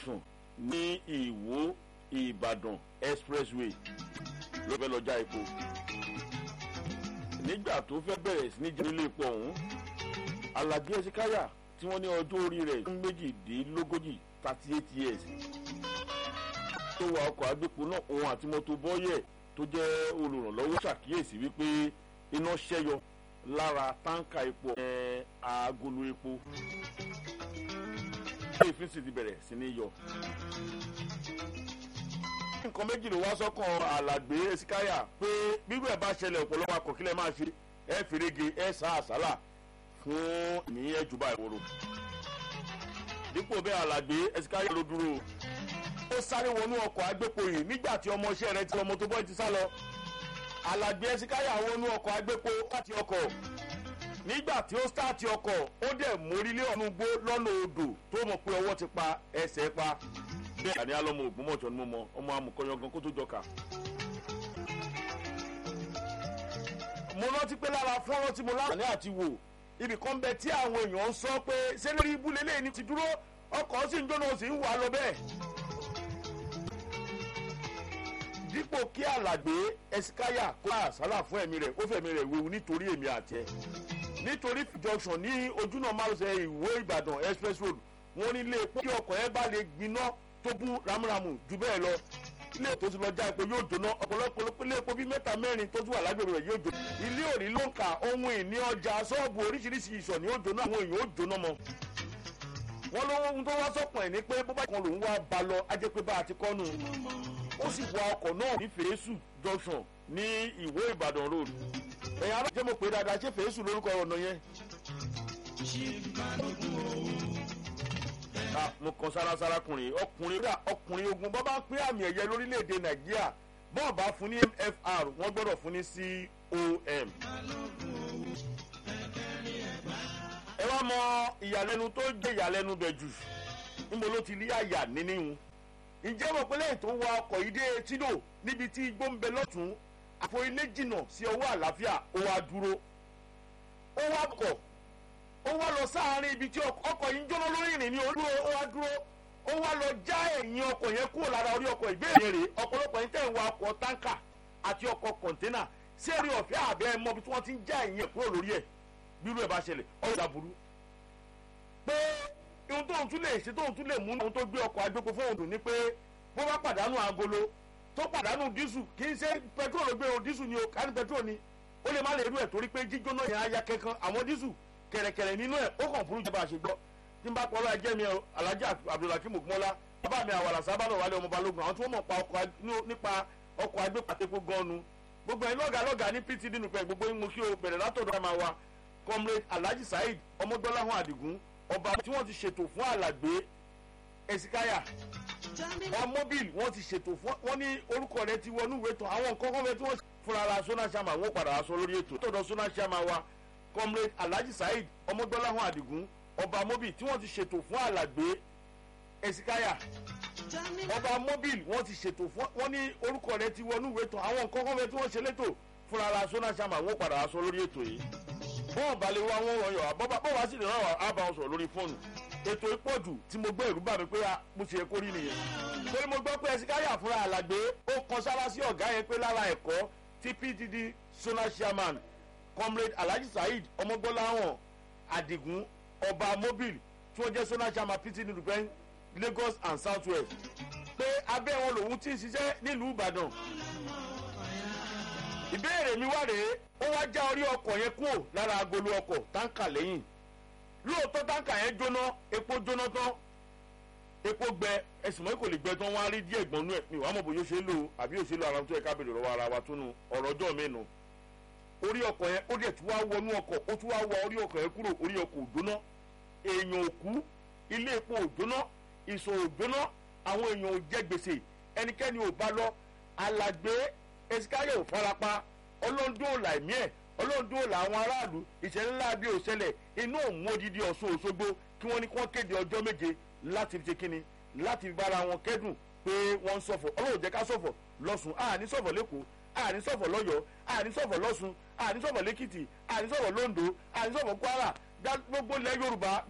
junction ní ìwó ìbàdàn expressway ló fẹ́ lọ já epo nígbà tó fẹ́ bẹ̀rẹ̀ sí ní jẹ́ ilé epo ọ̀hún alhaji esikaya tí wọ́n ní ọjọ́ orí rẹ̀ fún méjìdínlógójì thirty eight years tó wa ọkọ̀ agbépo náà òun àti mọ́tò bọ́yẹ̀ tó jẹ́ olùrànlọ́wọ́ ṣàkíyèsí wípé iná ṣẹ́yọ lára táǹkà epo ẹ̀ agolo epo èéfín sì ti bẹ̀rẹ̀ sí ní yọ. nǹkan méjì ló wá sọ́kàn alàgbé esikaya pé bírú ẹ̀ bá ṣẹlẹ̀ ọ̀pọ̀lọpọ̀ akọ̀kílẹ̀ máa ṣe ẹ̀ fèrègé ẹ̀ sá àsálà fún ní ẹ̀jùbà ìwòrò. dípò bẹ́ẹ̀ alàgbé esikaya ló dúró ó sáré wọnú ọkọ̀ agbépo yìí nígbà tí ọmọọṣẹ́ rẹ̀ ti ọmọ tó bọ́ ti sá lọ. alàgbé esikaya wọnú ọkọ̀ agbépo láti ọkọ̀ nígbà tí ó stáàtì ọkọ̀ ó dẹ̀ mórílé ọ̀nù gbó lọ́nà odò tó mọ̀ pé ọwọ́ ti pa ẹsẹ̀ pa bẹ́ẹ̀ àní alọ́mọ ògbómọ̀ṣọ́ ni mo mọ ọmọ amùkọ́yọ̀gàn kó tó jọkà. mo rántí pé lára fọ́nrán tí mo láǹfààní àti wò ibì kan bẹ tí àwọn èèyàn ń sọ pé ṣé lórí ibùlé lẹ́yìn ti dúró ọkọ̀ sì ń jóná sì ń wà lọ bẹ́ẹ̀. dípò kí alàgbé ẹsikáyà kó àsálà fún ẹ̀mí rẹ̀ ó fẹ̀mí rẹ̀ wéwu nítorí èmi àti ẹ̀ nítorí junction ní ojúnà márosẹ̀ ìwó ìbàdàn express road wọ́n ní ilé epo kí ọkọ̀ ẹ bá lè gbiná tó bú ramúramù jù bẹ́ẹ̀ lọ ilé tó ti lọ já epo yóò jóná ọ̀pọ̀lọpọ̀ ilé epo bíi mẹ́ta mẹ́rin tó tún wà lágbègbè rẹ̀ yóò jóná ilé òní ló ń ka ohun ìní ọjà ṣọ́ọ̀bù oríṣiríṣi ìṣọ̀ ni ó jóná àwọn èèyàn ó jóná mọ́ wọ́n lówó ohun tó wá sọ́kàn ẹ̀ ní pé bó bá kan lòún wá ba lọ ajẹ́ pé bá a ti kọ́ nù ó sì wa ọkọ̀ náà ní fèrèsù junction ní ìwó ìbàdàn road ẹ̀yin ará jẹ́ mo pé dáadáa ṣé fèrèsù lórúkọ ọ̀nà yẹn. ká mo kan sárasára kùnrin ọkùnrin rà ọkùnrin ogun bọ́ bá ń pín àmì ẹ̀yẹ lórílẹ̀‐èdè nàìjíríà bọ́ọ̀ bá fún ní mfr wọ́n gbọ́dọ̀ fún ní com. ẹ wá mọ ìyàlẹ́nu tó jẹ́ ìyàlẹ́nu bẹ̀ jù níbo ló ti rí àyà níníhun ǹjẹ́ mọ̀ pé lẹ́yìn tó wa ọkọ̀ yìí dé tídò níbi tí igbó ń bẹ lọ́tún àfọ ilé jìnnà sí ọwọ́ àlàáfíà ó wá dúró ó wá kọ̀ ó wá lọ sáàárín ibi tí ọkọ̀ yìí ń jóná lórí ìrìn ní olúro ó wá dúró ó wá lọ já ẹ̀yìn ọkọ̀ yẹn kúrò lára orí ọkọ̀ ìbéèrè rè ọ̀pọ̀lọpọ̀ yín tẹ̀ ń wa ọkọ̀ táǹkà àti ọkọ̀ kọ̀ǹténà sí èrè ọ̀fẹ́ àbẹ́ ẹ̀ mọ́bi tí wọ́n ti ń já ẹ̀yìn ẹ̀ kúrò lórí ẹ̀ bírú ẹ̀ bá ṣẹlẹ̀ ọ̀dà burú pé ohun tóun tún lè ṣe tóun tún lè mú ohun tó gbé ọkọ̀ agbépo fóun dùn ní pé bó bá pàdánù agolo tó pàdánù dísù kì í ṣe pẹtrol ló gbé o dísù ni o kárí pẹtrol ni ó lè má lè rú ẹ̀ torí pé jíjóná yẹn á ya kankan àwọn dísù kẹ̀rẹ̀kẹ̀rẹ̀ nínú ẹ̀ ó kàn fúru jẹba àṣegbọ́ tí n bá pọ̀ láì jẹ́ mi alájà abdulhakeem ogunmọ́lá bàbá mi àwàlà sábàlọ̀ wálé ọmọ balógun àwọn tí wọ́n mọ̀ pa ọkọ̀ nípa ọkọ̀ agbépàtẹ́kọ̀ gan-an gbogbo ẹ̀ lọ́gàá lọ́gàá ní pt nínú pẹ̀ gbogbo ìmú kí o bẹ̀rẹ̀ látọ̀dọ̀ máa wa comrade alhaji saheed ọmọdọ́láhùn àdìgún ọba tí wọ́n ti ṣètò fún alàgbé esikaya ọmọbìl wọ́n ti ṣètò fún wọ́n ní orúkọ rẹ ti wọnú ìwé tán àwọn nǹkan kan fẹ́ tí wọ́n fúnra ara sona sama wọ́n padà wá sọ lórí ètò tọ̀dọ̀ sona sama wa comrade alhaji saheed ọmọdọ́láhùn àdìgún ọba mobil tí wọ́n ti ṣètò fún alàgbé esikaya ọba mobil wọ́n ti ṣètò fún wọ́n ní orúkọ rẹ ti wọnú ìwé tán àwọn nǹkan kan fẹ́ tí wọ́n ṣe létò fúnra ara sona sama wọ́n padà wá sọ lórí ètò yìí bọ́ọ̀ balẹ̀ wa wọ́n wọ̀nyọ̀ àbọ̀bá bọ́ọ̀ wá sí lè rán wa bá wọn sọ̀rọ̀ lórí fóònù ètò ìpọ̀jù tí mo gbọ́ ìrú bà mí pé mo ṣe kó rí nìyẹn torí mo gbọ́ pé ẹ̀sìkáyà fúnra àlàgbé ó kan sára sí ọ̀gá yẹn pé lára ẹ̀kọ́ tí pdd zonal chairman comrade alhaji saheed ọmọgbọ́láhàn adigun ọba mobile tí wọ́n jẹ́ zonal chairman pdd nùdùpẹ́ lagos and south west pé abẹ́ wọn lòun ti ń ṣiṣẹ́ nílùú ìbàdàn ìbéèrè mi wá rèé ó wá já orí ọkọ̀ yẹn kúrò lára agolo ọkọ̀ táǹkà lẹ́yìn lóòótọ́ táǹkà yẹn jóná epo jóná tán epo gbẹ ẹsùn mọ́ kò lè gbẹ tán wọ́n á rí díẹ̀ gbọ́nú ẹ̀ mi wàá mọ̀ bóyá ó ṣe é lò àbí ó ṣe é lò ara tó yẹ ká bèrè lọ́wọ́ ara wa túnú ọ̀rọ̀ ọjọ́ mi nù orí ọkọ̀ yẹn ó dẹ̀ tún wá wọnú ọkọ̀ ó tún wá wọ orí ọkọ̀ yẹn kúrò orí ọkọ̀ òjóná èèyàn òkú ilé epo òjóná ìṣò òjóná àwọn èèyàn ò jẹ gbèsè ẹnikẹ́ni ò bá lọ alàgbé esikayọ ò farapa ọlọ́ndún ẹ̀mí ẹ̀ ọlọ́run làwọn aráàlú ìṣẹ̀lẹ̀ ńlá bí òṣẹlẹ̀ inú òun odidi ọ̀ṣun òṣogbo kí wọ́n ní kí wọ́n kéde ọjọ́ méje láti fi ṣe kínni láti fi bára wọn kẹ́dùn pé wọ́n ń sọ̀fọ̀ ọlọ́run jẹ́ ká sọ̀fọ̀ lọ́sùn àní sọ̀fọ̀ lẹ́kọ̀ọ́ àní sọ̀fọ̀ lọ́yọ̀ọ́ àní sọ̀fọ̀ lọ́sùn àní sọ̀fọ̀ lẹ́kìtì àní sọ̀fọ̀ lóńdó àní sọ̀fọ̀ kwara gbogbo ilẹ̀ yorùbá